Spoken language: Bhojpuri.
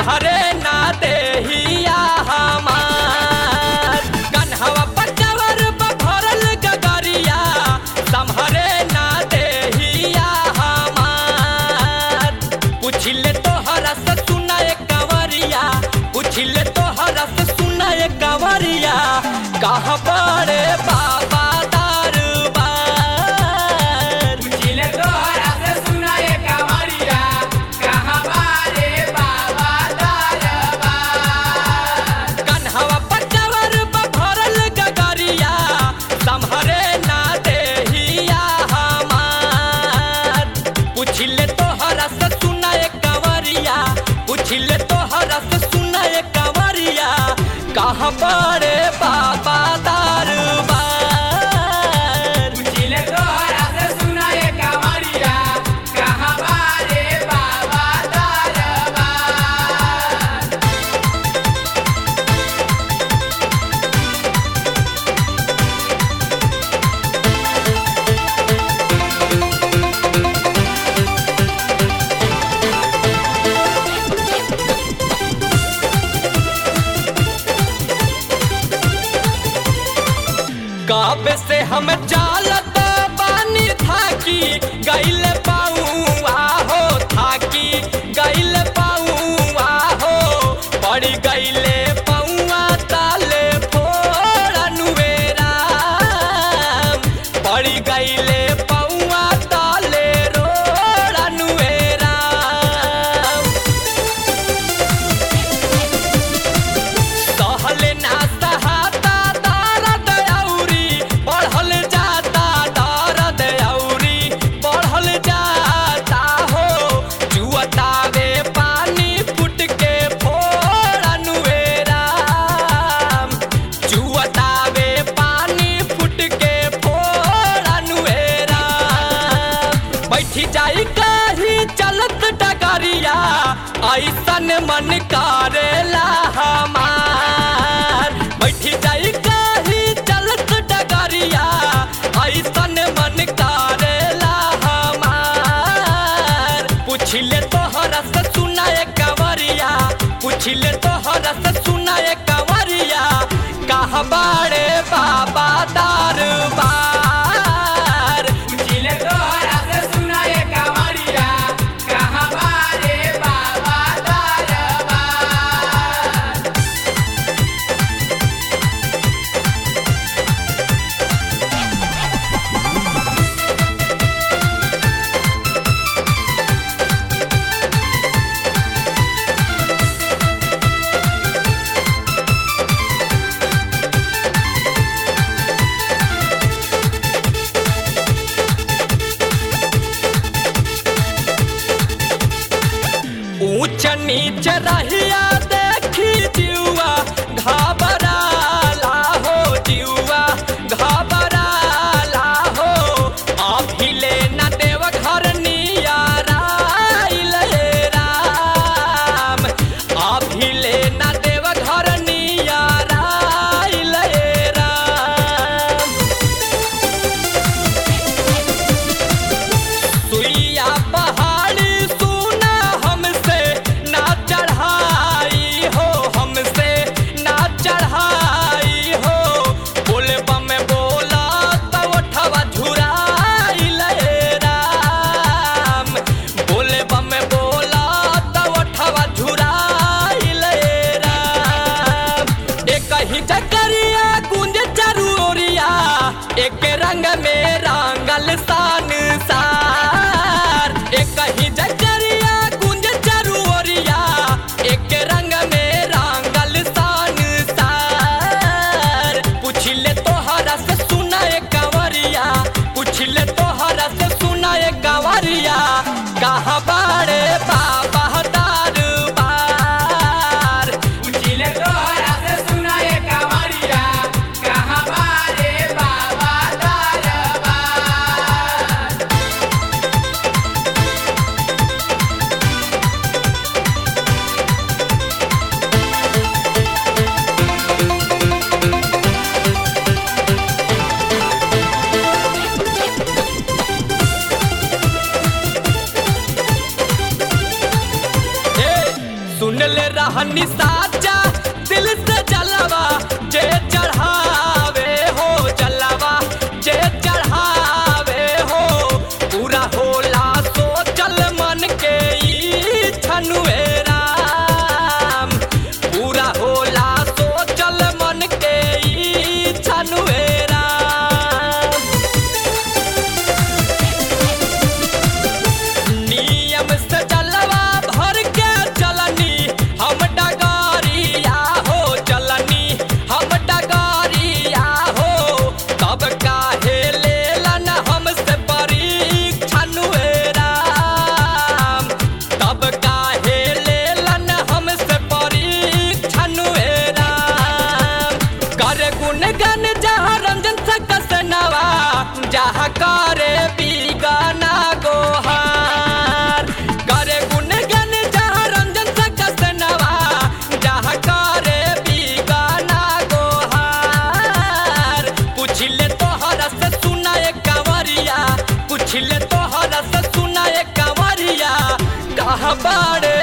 संहरे ना देहिया हमार कन्हवा पचवर भरल गगरिया संहरे ना देहिया हमार पुछिले तोहरा से सुनाए कंवरिया पुछिले तोहरा से सुनाए कंवरिया कहाँ बड़े बाबा दरबार पूछिले तोहरा से सुनाए कंवरिया कहाँ बारे बाबा दरबार कन्हवा पचवर भरल गगरिया संहरे ना देहिया हमार पुछिले तोहरा से सुनाए कंवरिया पुछिले तोहरा से सुनाए कंवरिया कहाँ बड़े बाबा दरबार पूछिले तोहरा से सुनाए कंवरिया कहाँ बारे बाबा दरबार काबे से हम चालत बानी थाकी गैल पाऊआ हो थाकी गैल पाऊआ हो पड़ी गैले पौआ ताले फोड़नुवेरा पड़ी गैले पौआ ताले रोड़नुवेरा सहले ना सहाता दर्द औरी बढ़ल जाता दर्द औरी बढ़ल जाता हो जुअतावे पानी फुट के फोड़नुवेरा जुअतावे पानी फुट के फोड़नुवेरा बैठी जाई कहीं चलत डगरिया ऐसन मन करेला हमार बैठी जाई कहीं चलत डगरिया ऐसन मन करेला हमार पुछले तोहरा से सुनाए कंवरिया पुछले तोहरा से सुनाए कंवरिया कहाँ बाड़े बाबा दरबार पूछिले तोहरा से सुनाए कंवरिया कहाँ बारे बाबा दरबार ऊंच नीच रहिया देखी जुआ घबराला हो जुआ घबराला हो अभिले न देव घर नियाराइल हे राम अभिले न देव घर नियाराइल हे राम सुइया पहाड़ी सुना हमसे ना चढ़ा बानी साचा दिल से जलवा जे चढ़ावे हो जलवा जे चढ़ावे हो पूरा होला सोचल मन के ई छनुए राम पूरा होला सोचल मन के ई छनुए राम नियम से जलवा भर के चलनी हम डगारिया हो चलनी हम डगारिया हो तब काहे लेलन हमसे परीक्षण हुए राम तब काहे लेलन हमसे परीक्षण हुए राम कर गुण गन जहाँ रंजन से कसनवा जहाँ करे बीगाना गोहार करे गुण गन जहाँ रंजन से कसनवा जहाँ करे बीगाना गोहार पूछ ले तोहरा से सुना एक कंवरिया पूछ ले तोहरा से सुना एक कंवरिया कहाँ बाड़े